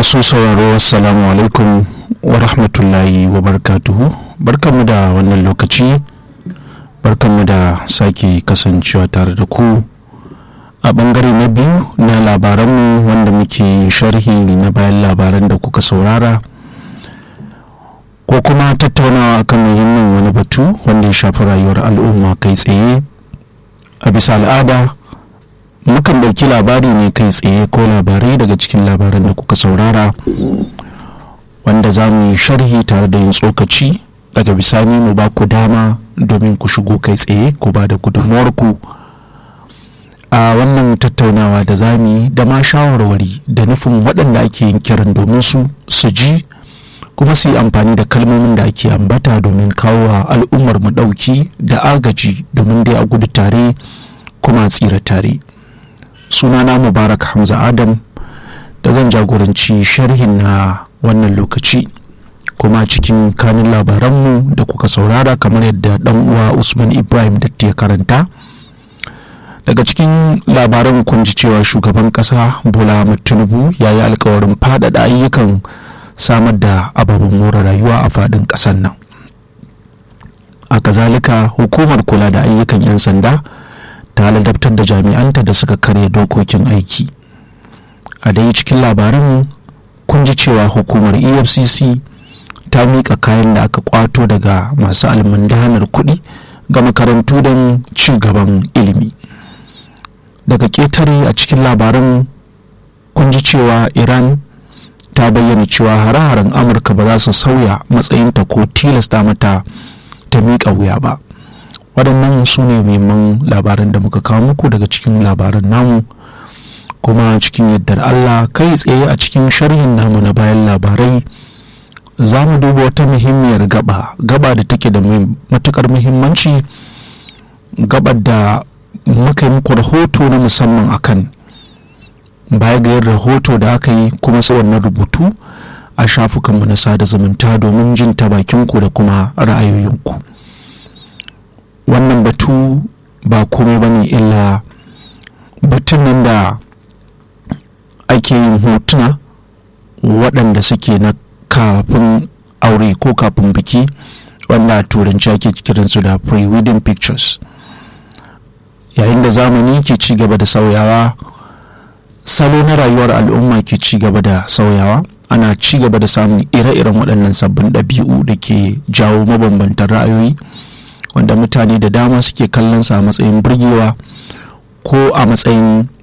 masu sauraro assalamu alaikum wa rahmatullahi wa barkatuhu barkanmu da wannan lokaci barkanmu da sake kasancewa tare da ku a bangare na biyu na labaranmu wanda muke sharhi na bayan labaran da kuka saurara ko kuma tattaunawa akan muhimmin wani batu wanda ya shafi rayuwar al'umma kai tsaye a bisa al'ada mukan ɗauki labari ne kai tsaye ko labarai daga cikin labaran da kuka saurara wanda za mu yi sharhi tare da yin tsokaci daga bisani mu ba ku dama domin ku shigo kai tsaye ku ba da gudunmuwarku a wannan tattaunawa da za mu yi da ma shawarwari da nufin waɗanda ake yin kiran domin su su ji kuma su yi amfani da kalmomin da ake ambata domin kawo wa al'ummar mu ɗauki da agaji domin dai a gudu tare kuma tsira tare sunana mubarak hamza adam da zan jagoranci sharhin na wannan lokaci kuma cikin kanin labaranmu da kuka saurara kamar yadda dan uwa usman ibrahim datti ya karanta daga cikin labaran kun ji cewa shugaban kasa bola tinubu ya yi alkawarin faɗaɗa ayyukan samar da ababen more rayuwa a faɗin ƙasar nan a kazalika hukumar kula da ayyukan 'yan sanda ta ladabtar da jami'anta da suka karya dokokin aiki a dai cikin labarin kun ji cewa hukumar efcc ta miƙa kayan da aka kwato daga masu almundahanar kuɗi ga makarantu don ci gaban ilimi daga ƙetare a cikin labarin kun ji cewa iran ta bayyana cewa hare-haren amurka ba za su sauya matsayinta ko tilasta mata ta miƙa wuya ba waɗannan su ne muhimman labaran da muka kawo muku daga cikin labaran namu kuma cikin yardar allah kai tsaye a cikin sharhin namu na bayan labarai za mu duba wata muhimmiyar gaba gaba da take da matukar muhimmanci gabar da muka yi muku rahoto na musamman akan baya ga yin rahoto da aka yi kuma sai wannan rubutu a shafukanmu na sada zumunta domin jin ta bakinku da kuma ra'ayoyinku wannan batu ba komai ba ne illa batun nan da ake yin hotuna waɗanda suke na kafin aure ko kafin biki wanda a turanci ake kiransu da pre-wedding pictures yayin da zamani ke ci gaba da sauyawa salo na rayuwar al'umma ke ci gaba da sauyawa ana ci gaba da samun ire-iren waɗannan sabbin ɗabi'u da ke jawo mabambantan ra'ayoyi wanda mutane da dama suke kallon sa a matsayin burgewa ko a matsayin